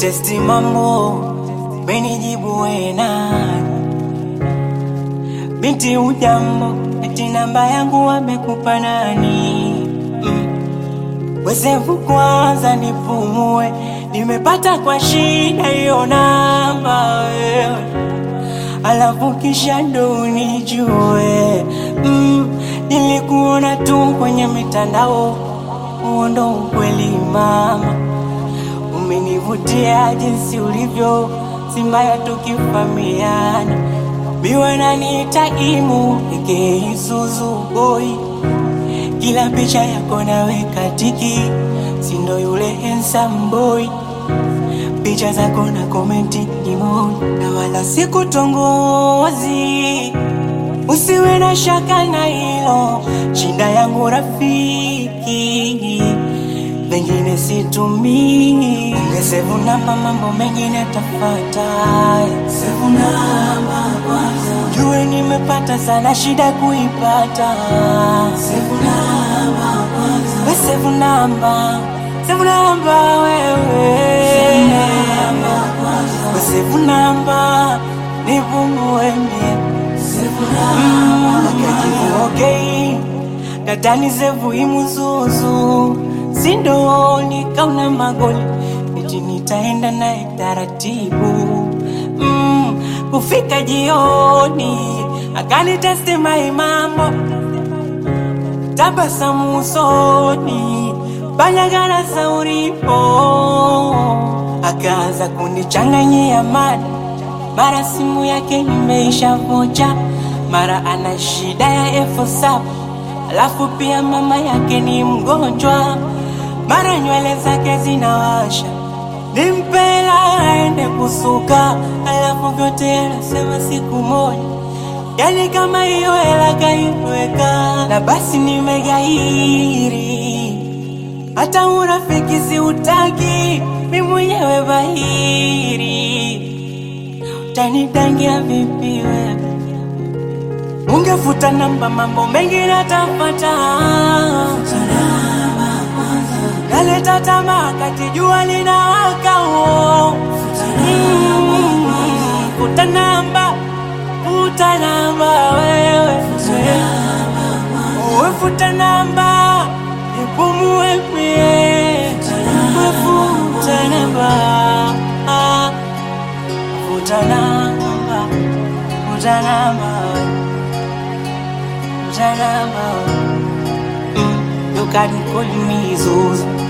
kutesti mambo, benijibu wena binti ujambo, eti namba yangu wamekupa nani? Mm. Wesevu kwanza nipumue, nimepata kwa shida hiyo namba wewe, alafu kisha ndo unijue. Mm. Nilikuona tu kwenye mitandao, huo ndo ukweli mama, umenivutia jinsi ulivyo, si mbaya tukifamiana biwe naniita imu eke Isuzu boy, kila picha yako naweka tiki, sindo yule handsome boy, picha zako na komenti emoji, na wala sikutongozi, usiwe na shaka na hilo, shinda yangu rafiki, pengine situmii, ungesevu namba, mambo mengine tafata, sevu namba Jue nimepata sana shida kuipata. Sevu namba kwanza. We sevu namba. Sevu namba wewe. We sevu namba. Nipungue mie. Sevu namba. Mm, okay. Dadani sevu imuzuzu. Sindo nikauna magoli. Eti nitaenda naye taratibu. Mm, kufika jioni akanitesti mai mambo tabasamu usoni banyagara sauripo akaanza kunichanganyia mada mara simu yake imeisha vocha mara ana shida ya elfu saba alafu pia mama yake ni mgonjwa mara nywele zake zinawasha nimpela aende kusuka, alafu vyote anasema siku moja, yani kama hiyo hela kaiweka, na basi nimegairi, hata urafiki siutaki, mi mwenyewe bahiri, utanidangia vipi wewe? Ungefuta namba, mambo mengi natafata naleta tamaa kati jua linawaka uo. Mm, Futa namba, futa namba wewe, Wewe futa namba, nipumue mie, Wewe futa namba, Ah, futa namba, futa namba, futa namba. Mm, You can call me Zuzu.